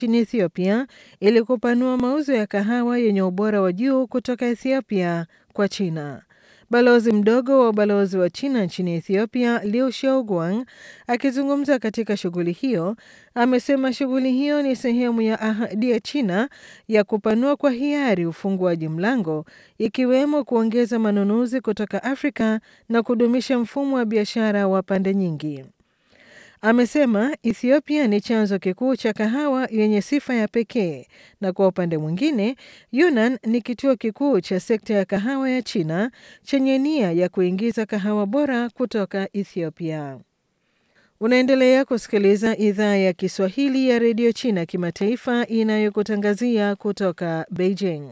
nchini Ethiopia ili kupanua mauzo ya kahawa yenye ubora wa juu kutoka Ethiopia kwa China. Balozi mdogo wa ubalozi wa China nchini Ethiopia, Liu Xiaoguang, akizungumza katika shughuli hiyo, amesema shughuli hiyo ni sehemu ya ahadi ya China ya kupanua kwa hiari ufunguaji mlango, ikiwemo kuongeza manunuzi kutoka Afrika na kudumisha mfumo wa biashara wa pande nyingi. Amesema Ethiopia ni chanzo kikuu cha kahawa yenye sifa ya pekee na kwa upande mwingine, Yunnan ni kituo kikuu cha sekta ya kahawa ya China chenye nia ya kuingiza kahawa bora kutoka Ethiopia. Unaendelea kusikiliza idhaa ya Kiswahili ya redio China kimataifa inayokutangazia kutoka Beijing.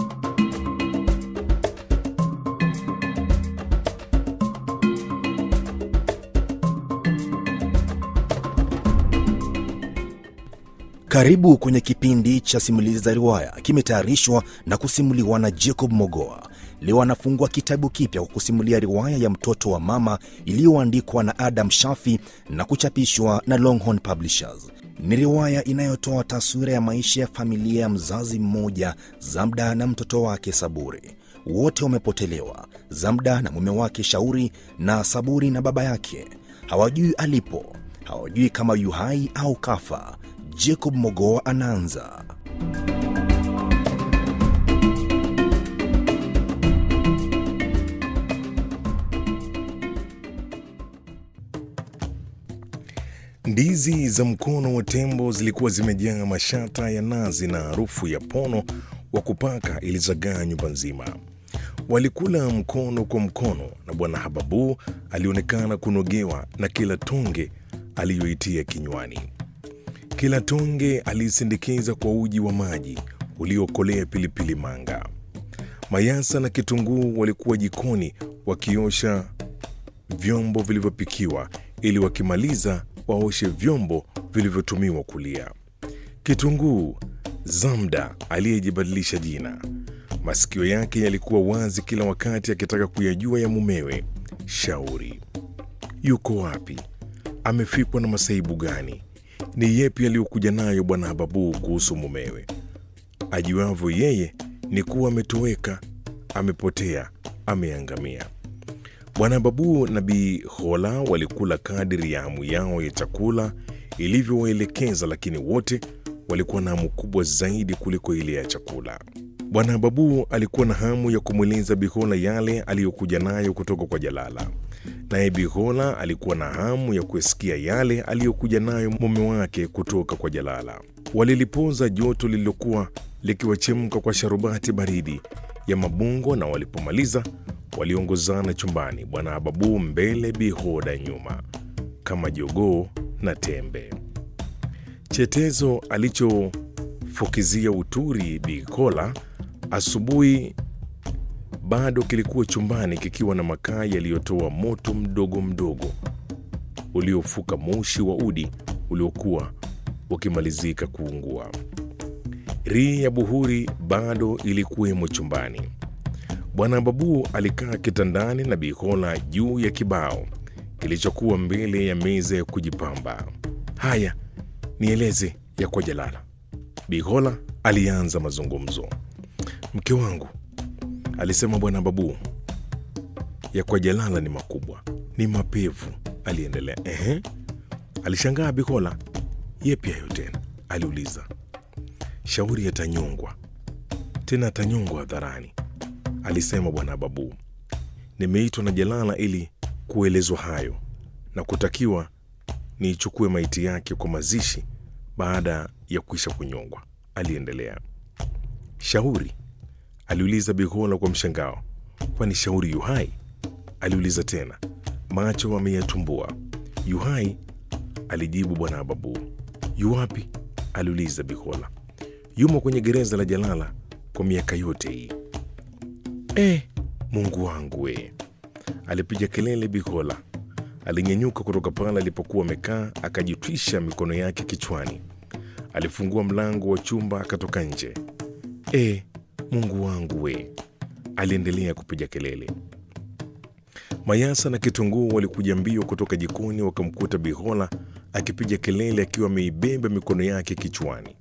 Karibu kwenye kipindi cha simulizi za riwaya, kimetayarishwa na kusimuliwa na Jacob Mogoa. Leo anafungua kitabu kipya kwa kusimulia riwaya ya mtoto wa mama iliyoandikwa na Adam Shafi na kuchapishwa na Longhorn Publishers. Ni riwaya inayotoa taswira ya maisha ya familia ya mzazi mmoja, Zamda na mtoto wake Saburi. Wote wamepotelewa, Zamda na mume wake Shauri, na Saburi na baba yake. Hawajui alipo, hawajui kama yu hai au kafa. Jacob Mogoa anaanza. Ndizi za mkono wa tembo zilikuwa zimejaa mashata ya nazi na harufu ya pono wa kupaka ilizagaa nyumba nzima. Walikula mkono kwa mkono, na Bwana Hababu alionekana kunogewa na kila tonge aliyoitia kinywani. Kila tonge aliisindikiza kwa uji wa maji uliokolea pilipili manga. Mayasa na kitunguu walikuwa jikoni wakiosha vyombo vilivyopikiwa ili wakimaliza waoshe vyombo vilivyotumiwa kulia. Kitunguu, Zamda aliyejibadilisha jina, masikio yake yalikuwa wazi kila wakati akitaka kuyajua ya mumewe Shauri. Yuko wapi? Amefikwa na masaibu gani? Ni yepi aliyokuja nayo bwana Hababu kuhusu mumewe? Ajuavyo yeye ni kuwa ametoweka, amepotea, ameangamia. Bwana Babu na Bi Hola walikula kadiri ya hamu yao ya chakula ilivyowaelekeza, lakini wote walikuwa na hamu kubwa zaidi kuliko ile ya chakula. Bwana Babu alikuwa na hamu ya kumweleza Bihola yale aliyokuja nayo kutoka kwa Jalala, naye Bihola alikuwa na hamu ya kusikia yale aliyokuja nayo mume wake kutoka kwa Jalala. Walilipoza joto lililokuwa likiwachemka kwa sharubati baridi ya mabungo, na walipomaliza waliongozana chumbani, Bwana Ababu mbele, Bihoda nyuma, kama jogoo na tembe. Chetezo alichofukizia uturi Bikola asubuhi bado kilikuwa chumbani kikiwa na makaa yaliyotoa moto mdogo mdogo uliofuka moshi wa udi uliokuwa ukimalizika kuungua. Rii ya buhuri bado ilikuwemo chumbani. Bwana Babu alikaa kitandani na Bihola juu ya kibao kilichokuwa mbele ya meza ya kujipamba. Haya, nieleze ya kwa Jalala. Bihola alianza mazungumzo. Mke wangu, alisema Bwana Babu, ya kwa Jalala ni makubwa, ni mapevu. Aliendelea. Ehe, alishangaa Bihola. Yepi hayo tena? aliuliza. Shauri yatanyongwa tena, atanyongwa hadharani, alisema Bwana Babu. Nimeitwa na Jalala ili kuelezwa hayo na kutakiwa niichukue maiti yake kwa mazishi baada ya kuisha kunyongwa, aliendelea. Shauri? aliuliza Bihola kwa mshangao. Kwani Shauri yuhai? aliuliza tena, macho ameyatumbua. Yuhai, alijibu Bwana Babu. Yuwapi? aliuliza Bihola. Yumo kwenye gereza la Jalala kwa miaka yote hii. Eh, Mungu wangu we! alipiga kelele Bihola. Alinyenyuka kutoka pale alipokuwa amekaa, akajitwisha mikono yake kichwani. Alifungua mlango wa chumba akatoka nje. E, Mungu wangu we! aliendelea kupiga kelele. Mayasa na Kitunguu walikuja mbio kutoka jikoni, wakamkuta Bihola akipiga kelele akiwa ameibeba mikono yake kichwani.